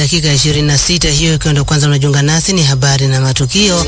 dakika 26 hiyo ikiwa ndo kwanza unajiunga nasi, ni habari na matukio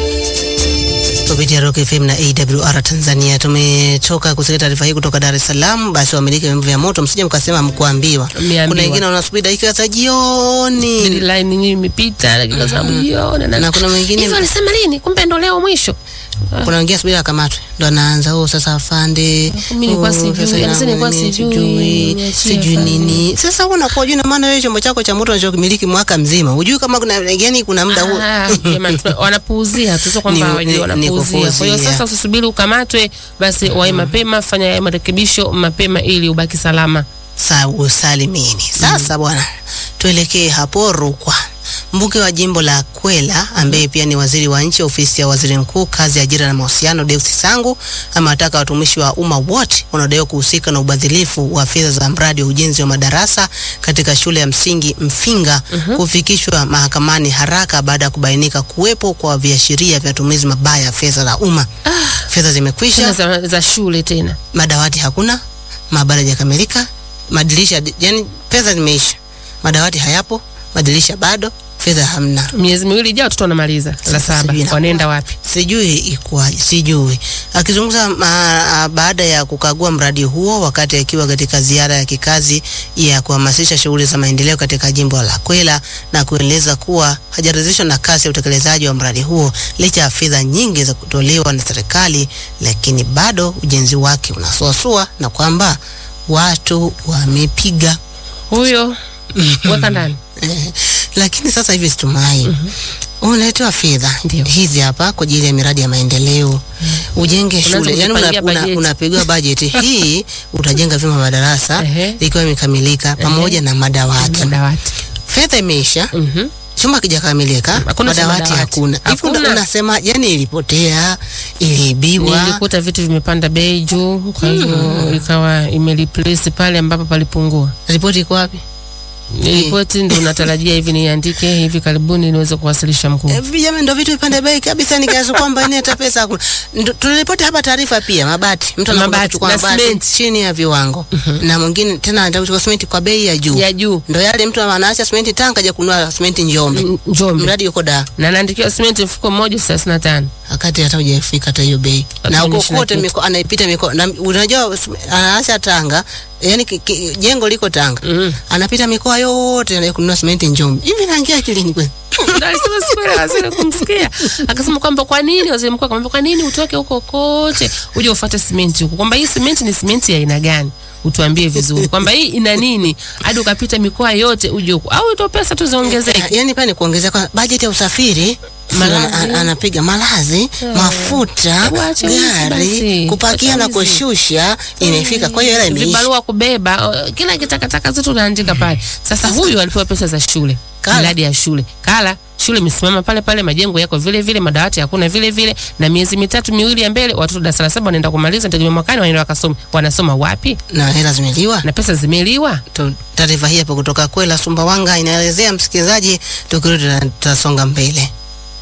kupitia Rock FM na AWR Tanzania. Tumetoka kusikia taarifa hii kutoka Dar es Salaam. Basi wamiliki wa vyombo vya moto, msije mkasema mkuambiwa. Mmeambiwa. Kuna wengine wanasubiri dakika za jioni line nyingi imepita dakika za jioni na na kuna wengine hivyo alisema lini? Kumbe ndo leo mwisho. kuna wengine subiri akamatwe ndo anaanza oh, sasa afande, Mimi nilikuwa oh, sijui, sasa anasema nilikuwa mimi sijui, sijui niachie sijui afande. nini. Sasa unakuwa juu, na maana wewe chombo chako cha moto unachokimiliki mwaka mzima, hujui kama kuna yani kuna muda huo Ah, jamani, tuna- wanapuuzia tu, sio kwamba Ni- hawajui, ni- ni wanapuuzia. Kwa hiyo kupuuzia. sasa usisubiri ukamatwe, basi wahi mapema, fanya haya marekebisho mapema ili ubaki salama. sa usalimini. Sasa bwana, tuelekee hapo Rukwa. Mbunge wa jimbo la Kwela ambaye pia ni waziri wa nchi ofisi ya waziri mkuu kazi, ajira na mahusiano, Deus Sangu amewataka watumishi wa umma wote wanaodaiwa kuhusika na ubadhilifu wa fedha za mradi wa ujenzi wa madarasa katika shule ya msingi Mfinga kufikishwa mahakamani haraka baada ya kubainika kuwepo kwa viashiria vya matumizi mabaya ya fedha za umma. Fedha zimekwisha, Tena za, za shule tena. madawati hakuna, maabara hajakamilika, madirisha yani pesa zimeisha, madawati hayapo, madirisha bado, fedha hamna. Miezi miwili ijayo watoto wanamaliza la Sasa saba, sijui inakuwa. wanaenda wapi? Sijui ikuwaje, sijui. Akizungumza ma- baada ya kukagua mradi huo wakati akiwa katika ziara ya kikazi ya kuhamasisha shughuli za maendeleo katika jimbo la Kwela na kueleza kuwa hajaridhishwa na kasi ya utekelezaji wa mradi huo licha ya fedha nyingi za kutolewa na serikali, lakini bado ujenzi wake unasuasua na kwamba watu wamepiga Huyo weka ndani. Eh, lakini sasa hivi situmai unaletewa fedha Ndio. hizi hapa kwa ajili ya miradi ya maendeleo ujenge Unaanza shule, yani kujipangia una, una, bajeti. unapigiwa bajeti hii, utajenga vyumba madarasa Ehe. ikiwa imekamilika pamoja na madawati. Madawati. Fedha imeisha, Mhm. chumba kijakamilika, Hakuna cha madawati madawati. hakuna. Hivi una- Hakuna. unasema yani ilipotea, iliibiwa? Nilikuta vitu vimepanda bei juu, kwa hiyo ikawa imereplace pale ambapo palipungua. Ripoti iko wapi? Ripoti ndo natarajia hivi niandike hivi karibuni niweze kuwasilisha mkuu. Eh, Vijana ndo vitu vipande bei kabisa, nikiaza kwamba ni hata pesa hakuna. Ndo- Tunaripoti hapa taarifa pia mabati, mtu anakwenda Mabati kuchukua na mabati simenti. chini ya viwango na mwingine tena anataka kuchukua simenti kwa bei ya juu. Ya juu Ndo yale mtu anaacha simenti Tanga kaja kununua simenti Njombe, M- Njombe mradi yuko da na naandikiwa simenti mfuko mmoja thelathini na tano. wakati hata hujafika hata hiyo bei, Hata na huko umeshina kote kitu. miko, anaipita miko na unajua anaacha Tanga, yani ki, ki, jengo liko Tanga Mm. anapita mikoa yote anaenda kununua simenti Njombe. Hivi naingia akilini kweli? Ndio alisema siku ile waziri kumsikia akasema kwamba kwa nini waziri mkuu akamwambia kwa nini utoke huko kote uje ufuate simenti huko, kwamba hii simenti ni simenti ya aina gani, utuambie vizuri kwamba hii ina nini, hadi ukapita mikoa yote uje huko, au ndo pesa tu ziongezeke. yani pale ni kuongezea kwa bajeti ya usafiri Malazi. ana- anapiga malazi mafuta Hebu acha wizi gari basi. kupakia Acha na wizi. kushusha imefika kwa hiyo hela imeisha vibarua kubeba uh, kila kitakataka zote unaandika pale. Sasa huyu alipewa pesa za shule, Kala. miradi ya shule kala shule imesimama pale pale, majengo yako vile vile, madawati hakuna vile vile, na miezi mitatu miwili ya mbele watoto darasa la saba wanaenda kumaliza, ndio mwakani wanaenda wakasoma. Wanasoma wapi? na hela zimeliwa Na pesa zimeliwa. Tu- taarifa hii hapo kutoka Kwela Sumbawanga inaelezea msikilizaji, tukirudi tuta- tutasonga mbele.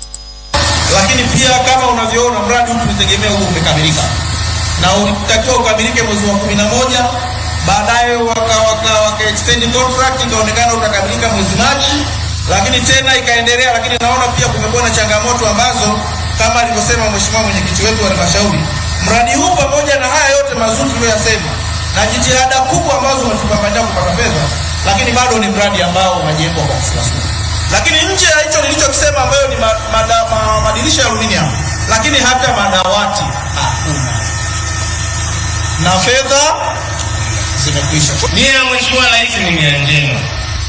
lakini pia kama unavyoona mradi huu tulitegemea huu umekamilika na ulitakiwa ukamilike mwezi wa kumi na moja baadaye waka, waka, waka extend contract ikaonekana utakamilika mwezi Machi, lakini tena ikaendelea. Lakini naona pia kumekuwa na changamoto ambazo kama alivyosema mheshimiwa mwenyekiti wetu wa halmashauri, mradi huu pamoja na haya yote mazuri tuliyoyasema na jitihada kubwa ambazo umetupambania kupata fedha, lakini bado ni mradi ambao unajengwa kwa kusuasua lakini nje ya hicho nilichokisema ambayo ni ma, mada, ma, madirisha ya aluminium, lakini hata madawati hakuna na fedha zimekwisha. Nia ya Mheshimiwa Rais ni nia njema,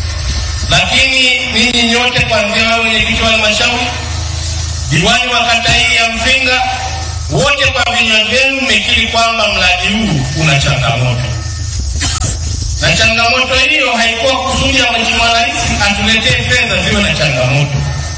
lakini ninyi nyote kuanzia wewe mwenyekiti wa halmashauri, diwani wa kata hii ya Mfinga, wote kwa vinywa vyenu mmekiri kwamba mradi huu una changamoto, na changamoto hiyo haikuwa kusudi ya Mheshimiwa Rais atuletee fedha ziwe na changamoto.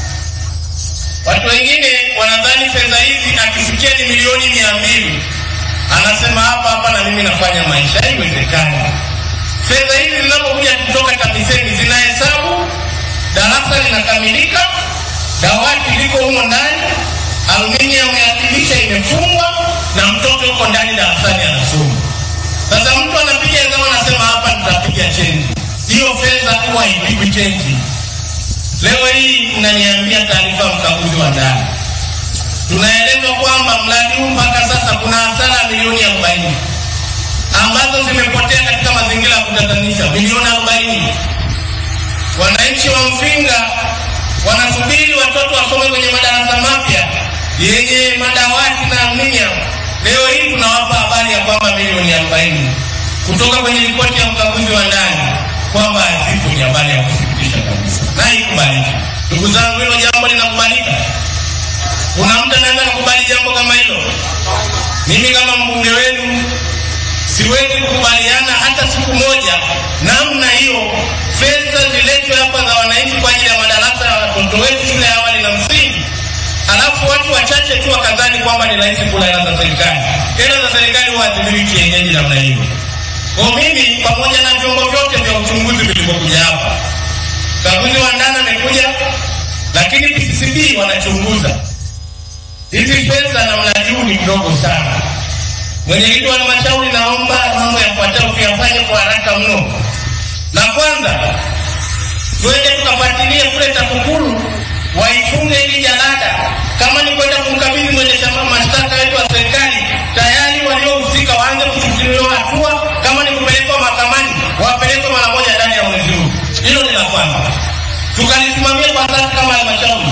Watu wengine wanadhani fedha hizi akisikia ni milioni mia mbili anasema hapa hapa na mimi nafanya maisha. Haiwezekani. Fedha hizi zinapokuja kutoka TAMISEMI zinahesabu, darasa linakamilika, dawati liko humo ndani, aluminium ya dirisha imefungwa na mtoto yuko ndani darasani anasoma. Sasa mtu anapiga hesabu anasema hapa nitapiga chenji. Hiyo fedha huwa haipigwi chenji. Leo hii mnaniambia taarifa ya mkaguzi wa ndani, tunaelezwa kwamba mradi huu mpaka sasa kuna hasara milioni arobaini ambazo zimepotea katika mazingira ya kutatanisha, milioni arobaini. Wananchi wa Mfinga wanasubiri watoto wasome kwenye madarasa mapya yenye madawati na minya. Leo hii tunawapa habari ya kwamba milioni arobaini kutoka kwenye ripoti ya mkaguzi wa ndani kwamba hazipo. Ni habari ya kusikitisha kabisa na haikubaliki. Ndugu zangu, hilo jambo linakubalika? Kuna mtu anaweza kukubali jambo kama hilo? Mimi kama mbunge wenu siwezi kukubaliana hata siku moja namna hiyo. Fedha ziletwe hapa za wananchi kwa ajili ya madarasa ya watoto wetu shule ya awali na msingi, alafu watu wachache tu wakadhani kwamba ni rahisi kula hela za serikali. Hela za serikali huwa hazimiliki kienyeji namna hiyo. Kwa mimi pamoja na vyombo vyote vya uchunguzi vilivyokuja hapa, kaguzi wa ndani amekuja, lakini PCCB wanachunguza hizi fedha na mradi huu ni mdogo sana. Mwenyekiti wa halmashauri, naomba mambo yafuatayo tuyafanye kwa haraka mno. La kwanza, twende tukafuatilie kule TAKUKURU waifunge hili jalada. Kama ni kwenda kumkabidhi mwendesha mashtaka wetu wa serikali, tayari waliohusika waanze kuchukuliwa hatua. Kama ni kupelekwa mahakamani, wapelekwe mara moja ndani ya mwezi huu. Hilo ni la kwanza, tukalisimamia kwa sasa kama halmashauri.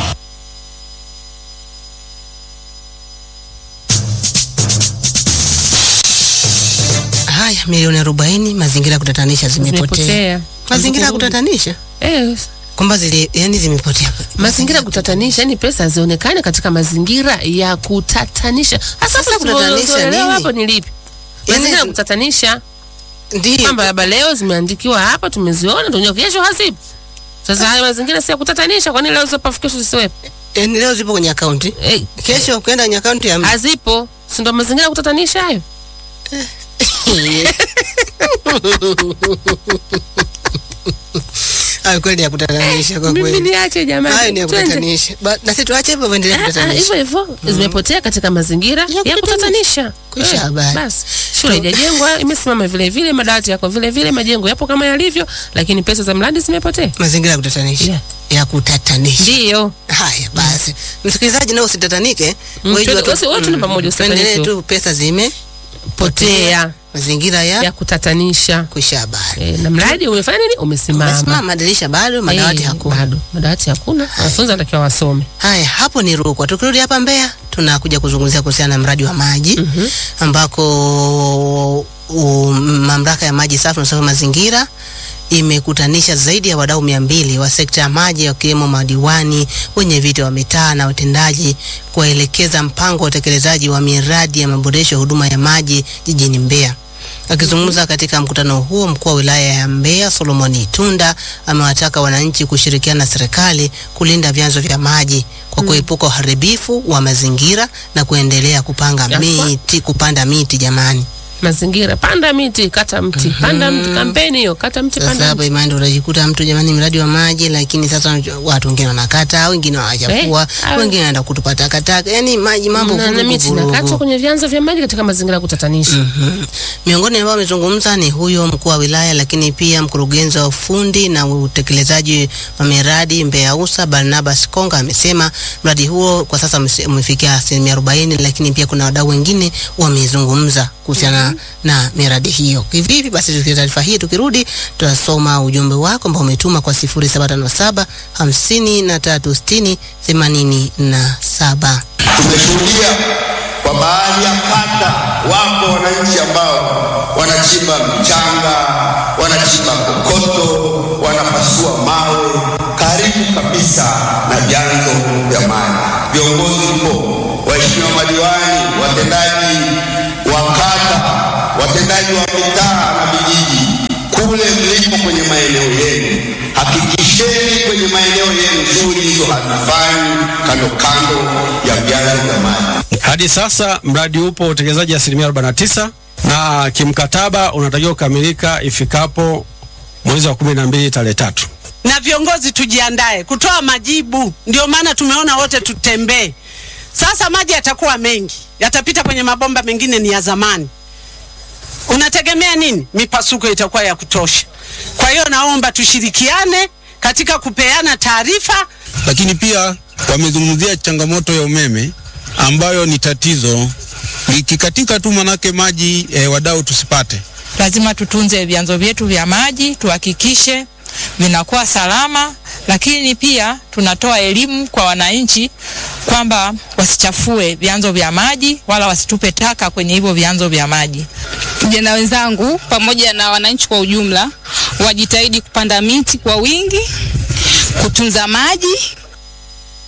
Haya, milioni arobaini mazingira ya kutatanisha zimepotea. Zimepotea. Mazingira ya Hazikurudi. kutatanisha Eh, kwamba zile yani zimepotea. mazingira ya kutatanisha, yani pesa zionekane katika mazingira ya kutatanisha. Hasa Sasa kutatanisha tunaelewa nini? hapo ni lipi? Yani Mazingira ya zi- kutatanisha Ndio. kwamba labda leo zimeandikiwa hapa, tumeziona, tunajua kesho hazipo. Sasa haya mazingira si ya kutatanisha, kwani leo zipo kesho zisiwepo? Yani leo zipo kwenye akaunti. Eh, Kesho ukienda kwenye akaunti ya mtu. hazipo, si ndo mazingira ya kutatanisha hayo? Hayo kweli ya kutatanisha kwa Mimi kweli. niache jamani. Hayo ni ya Twende. kutatanisha. Ba- Na sisi tuache hivyo endelee Ah, ah, kutatanisha. hivyo hivyo zimepotea katika mazingira ya kutatanisha. Kwisha Eh, habari. Basi shule haijajengwa, imesimama vile vile, madawati yako vile vile, majengo yapo kama yalivyo, lakini pesa za mradi zimepotea. Mazingira ya kutatanisha. Yeah. Ya kutatanisha. Ndio. Haya basi, msikilizaji, nao usitatanike, Mm, wewe jua tuende- tu- wote- wote ni pamoja, tuendelee usitatanike. tu, pesa zimepotea, Potea mazingira ya, ya kutatanisha. kwisha habari. E, na mradi umefanya nini? Umesimama. Umesimama, madirisha bado, madawati Eh, hakuna. Bado madawati hakuna, wanafunzi wanatakiwa wasome. Haya, hapo ni Rukwa. Tukirudi hapa Mbeya, tunakuja kuzungumzia kuhusiana na mradi wa maji ambako u, mamlaka ya maji safi na usafi wa mazingira imekutanisha zaidi ya wadau mia mbili wa sekta ya maji wakiwemo madiwani, wenye viti wa mitaa na watendaji kuwaelekeza mpango wa utekelezaji wa miradi ya maboresho ya huduma ya maji jijini Mbeya. Akizungumza katika mkutano huo, mkuu wa wilaya ya Mbeya Solomon Itunda amewataka wananchi kushirikiana na serikali kulinda vyanzo vya maji kwa kuepuka uharibifu wa mazingira na kuendelea kupanga Yafaa. miti, kupanda miti jamani. Mazingira, panda miti, kata mti, panda mti. Kampeni hiyo, kata mti, Sasa panda hapa mti. imani unajikuta mtu jamani, mradi wa maji, lakini sasa watu wengine wanakata, wengine wanachafua, Eh, au- wengine wanaenda kutupa takataka, yani maji mambo Na, na vurugu miti vurugu. nakatwa kwenye vyanzo vya maji katika mazingira ya kutatanisha. Mhm. Miongoni ambao wamezungumza ni huyo mkuu wa wilaya, lakini pia mkurugenzi wa ufundi na utekelezaji wa miradi Mbeya Usa Barnabas Konga amesema mradi huo kwa sasa umese- umefikia asilimia arobaini, lakini pia kuna wadau wengine wamezungumza kuhusiana na miradi hiyo. Kivipi? Basi tukiwa taarifa hii tukirudi, tutasoma ujumbe wako ambao umetuma kwa 0757 hamsini na tatu sitini themanini na saba. Tumeshuhudia kwa baadhi ya kata wapo wananchi ambao wanachimba mchanga, wanachimba kokoto, wanapasua mawe karibu kabisa na vyanzo vya maji. Viongozi mpo, waheshimiwa madiwani, watendaji wa kata, watendaji wa mitaa na vijiji, kule mlipo kwenye maeneo yenu, hakikisheni kwenye maeneo yenu shughuli hizo hazifanyi kando kando ya vyanzo vya maji. Hadi sasa mradi upo utekelezaji asilimia 49 na kimkataba unatakiwa kukamilika ifikapo mwezi wa kumi na mbili tarehe tatu. na viongozi tujiandae kutoa majibu. Ndio maana tumeona wote tutembee. Sasa maji yatakuwa mengi, yatapita kwenye mabomba mengine ni ya zamani. Unategemea nini? Mipasuko itakuwa ya kutosha. Kwa hiyo naomba tushirikiane katika kupeana taarifa. lakini pia wamezungumzia changamoto ya umeme ambayo ni tatizo likikatika tu manake maji e, wadau tusipate. lazima tutunze vyanzo vyetu vya maji, tuhakikishe vinakuwa salama, lakini pia tunatoa elimu kwa wananchi kwamba wasichafue vyanzo vya maji wala wasitupe taka kwenye hivyo vyanzo vya maji. vijana wenzangu pamoja na wananchi kwa ujumla wajitahidi kupanda miti kwa wingi, kutunza maji